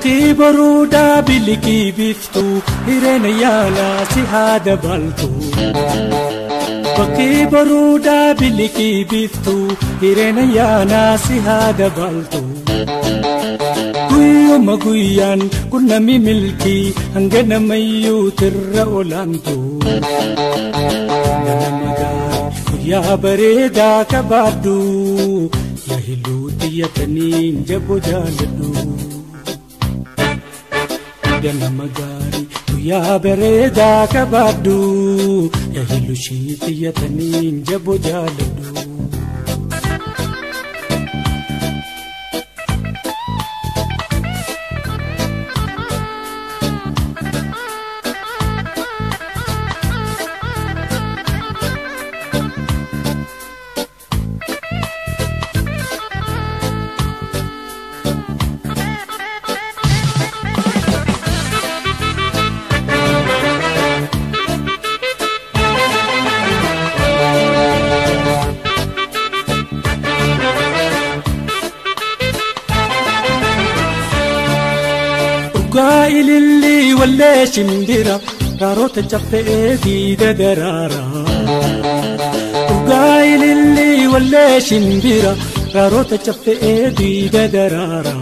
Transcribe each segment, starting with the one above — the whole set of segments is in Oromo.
Bakkii baruudaa bilikii biftuu hireena yaalaa si haa dabaltu. Bakkii baruudaa bilikii biftuu hireena yaalaa si haa dabaltu. Guyyuma guyyaan kun nami milkii hanga namayyuu tirra olaantu. Ganama gaarii guyyaa bareedaa qabaaddu yaa hiluu xiyyataniin jaboo jaaladhu. ganama gaarii guyyaa bareedaa qabaaddu yaa hillushii xiyyataniin jaboo jaaladhu. Dhugaa ilillii wallee shimbira raaroota caffee diida daraara. Dhugaa ilillii wallee shimbira raaroota caffee diida daraara.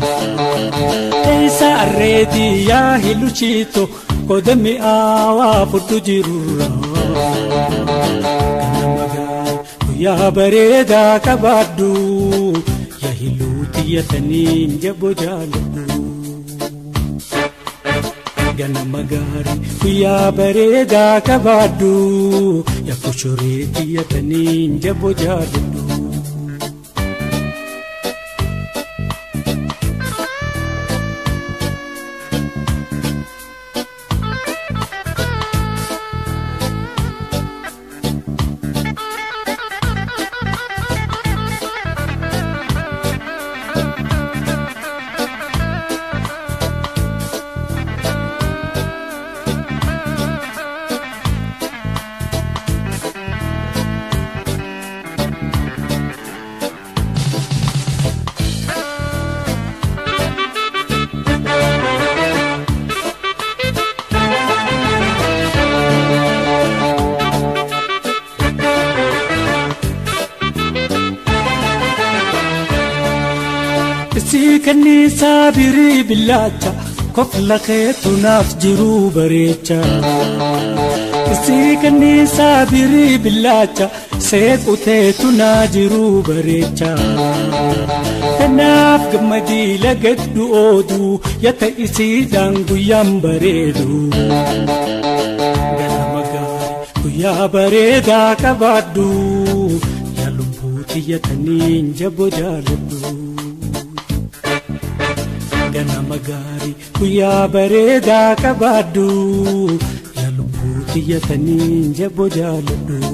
Eessa arreetii yaa hiluchiito koda mi'aawaa fudhu jirurra. Ganama gaarii guyyaa bareedaa qabaaddu yaa hiluu xiyyataniin jaboo jaaladhu. ganama gaarii guyyaa bareedaa qabaaddu yaa koshoree xiyyataniin jaboo jaaladhu. Isii kanniisaa birii billaacha kofla keetu naaf jiruu bareecha. Isii kanniisaa birii billaacha seequ teetu naa jiruu bareecha. Kanaaf gammadii lagaddu ooduu yata isiidhaan guyyaan bareedu. Ganama gaarii guyyaa bareedaa qabaaddu yaa lubbuu xiyyataniin jaboo jaaladhu. ganama gaarii guyyaa bareedaa qabaaddu yaa lubbuu xiyyataniin jaboo jaaladhu.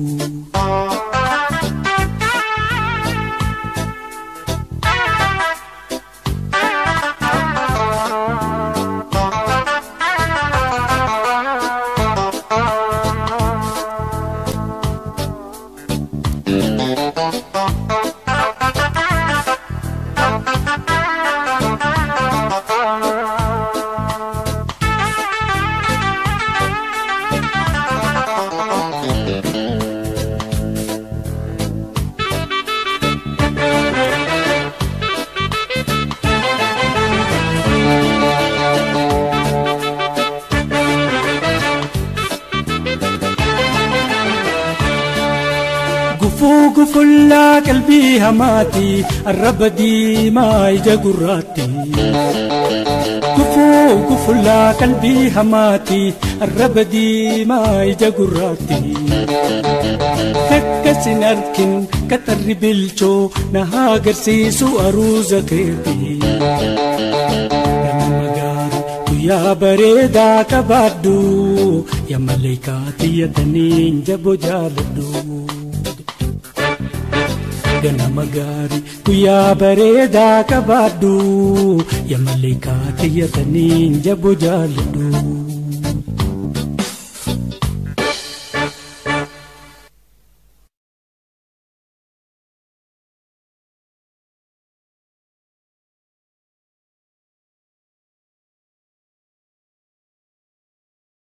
Gufuu gufullaa qalbii hamaati arraba diimaa ija gurraatti. Gufuu gufullaa qalbii hamaati arraba diimaa ija gurraatti. Kakkasin arkin qaxarri bilchoo na haa agarsiisu aruuza keeti. Ganama gaarii guyyaa bareedaa qabaaddu yaa maleekaa xiyyataniin jaboo jaaladhu. ganama gaarii guyyaa bareedaa qabaaddu yaa maleekaa xiyyataniin jaboo jaaladhu.